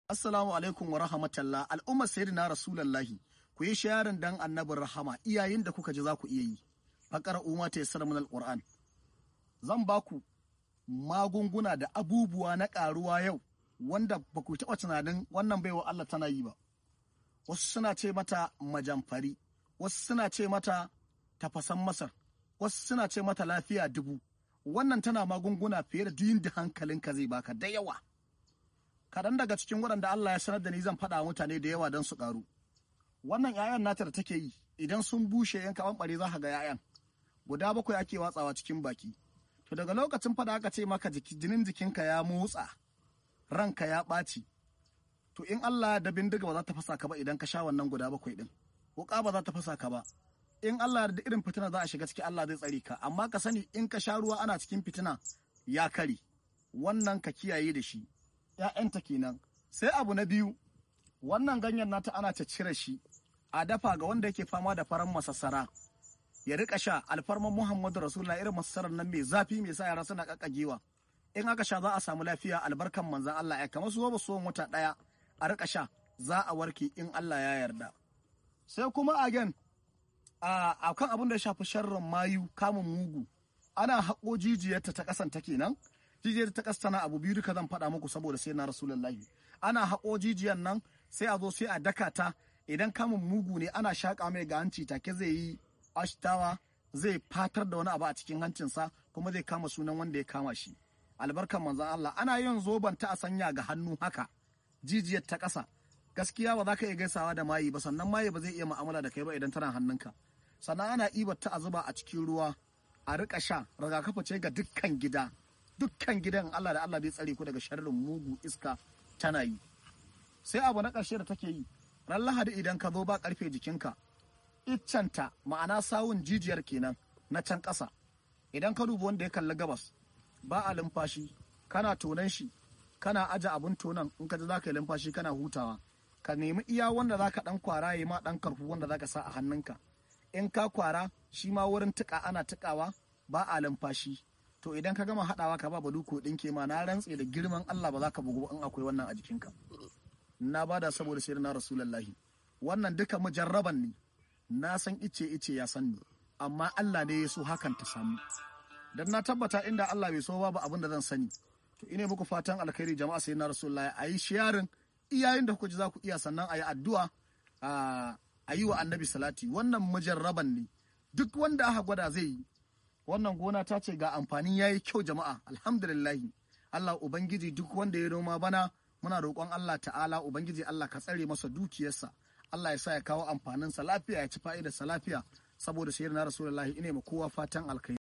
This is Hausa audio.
Assalamu alaikum wa rahmatullah al'ummar sayyidina rasulullahi ku yi shayarin dan annabin rahama iyayen da kuka ji za ku iya yi faƙar umma ta yassara min alquran zan ba ku magunguna da abubuwa na ƙaruwa yau wanda ba ku taɓa tunanin wannan baiwa Allah tana yi ba wasu suna ce mata majamfari wasu suna ce mata tafasan masar wasu suna ce mata lafiya dubu wannan tana magunguna fiye da duk da hankalinka zai baka da yawa kaɗan daga cikin waɗanda Allah ya sanar da ni zan faɗa mutane da yawa don su ƙaru wannan 'ya'yan nata da take yi idan sun bushe yan kawan ɓare za ka ga 'ya'yan guda bakwai ake watsawa cikin baki to daga lokacin fada aka ce maka jinin jikinka ya motsa ranka ya ɓaci to in Allah da bindiga ba za ta fasa ka ba idan ka sha wannan guda bakwai din wuka ba za ta fasa ka ba in Allah da irin fitina za a shiga ciki Allah zai tsare ka amma ka sani in ka sha ruwa ana cikin fitina ya kare wannan ka kiyaye da shi ‘ya'yanta kenan sai abu na biyu wannan ganyen nata ana ta cire shi a dafa ga wanda yake fama da faran masassara ya rika sha alfarman Muhammadu Rasulullah irin masassarar nan mai zafi mai sa yara suna kakkagewa in aka sha za a samu lafiya albarkan manzan Allah ya kamar su ba su wata daya a rika sha za a warke in Allah ya yarda sai kuma again a kan abin da ya shafi sharrin mayu kamun mugu ana haƙo jijiyarta ta ƙasan ta kenan jijiyar ta ƙasa tana abu biyu duka zan faɗa muku saboda sai na rasulullahi ana haƙo jijiyar nan sai a zo sai a daka ta idan kamun mugu ne ana shaƙa mai ga hanci take zai yi ashtawa zai fatar da wani abu a cikin hancinsa kuma zai kama sunan wanda ya kama shi albarkan manzon Allah ana yin zoban ta a sanya ga hannu haka jijiyar ta ƙasa gaskiya ba za ka iya gaisawa da mayi ba sannan mayi ba zai iya mu'amala da kai ba idan tana hannunka sannan ana ibar ta a zuba a cikin ruwa a rika sha rigakafi ce ga dukkan gida dukkan gidan Allah da Allah zai tsare ku daga sharrin mugu iska tana yi sai abu na ƙarshe da take yi ran lahadi idan ka zo ba ƙarfe jikinka iccenta ma'ana sawun jijiyar kenan na can ƙasa idan ka duba wanda ya kalli gabas ba a lumfashi kana tonan shi kana aje abun tonan in ka ji za ka yi lumfashi kana hutawa ka nemi iya wanda za ka ɗan kwara ya ma ɗan karfu wanda za ka sa a hannunka in ka kwara shi ma wurin tuƙa ana tuƙawa ba a lumfashi to idan ka gama haɗawa ka ba baduko ɗinke ma na rantse da girman Allah ba za ka bugu in akwai wannan a jikinka na bada saboda sai na rasulullahi wannan duka mujarraban ne na san ice ice ya san ni amma Allah ne ya so hakan ta samu dan na tabbata inda Allah bai so babu abin da zan sani to ine muku fatan alkhairi jama'a sai na rasulullahi ayi sharing iyayen da kuka ji za ku iya sannan ayi addu'a a yi wa annabi salati wannan mujarraban ne duk wanda aka gwada zai yi wannan gona ta ce ga amfanin yayi kyau jama'a alhamdulillahi Allah ubangiji duk wanda ya noma bana muna roƙon Allah ta'ala ubangiji Allah ka tsare masa dukiyarsa Allah ya sa ya kawo amfaninsa lafiya ya ci fa'idarsa lafiya saboda sayyidina rasulullahi ine ma kowa fatan alkai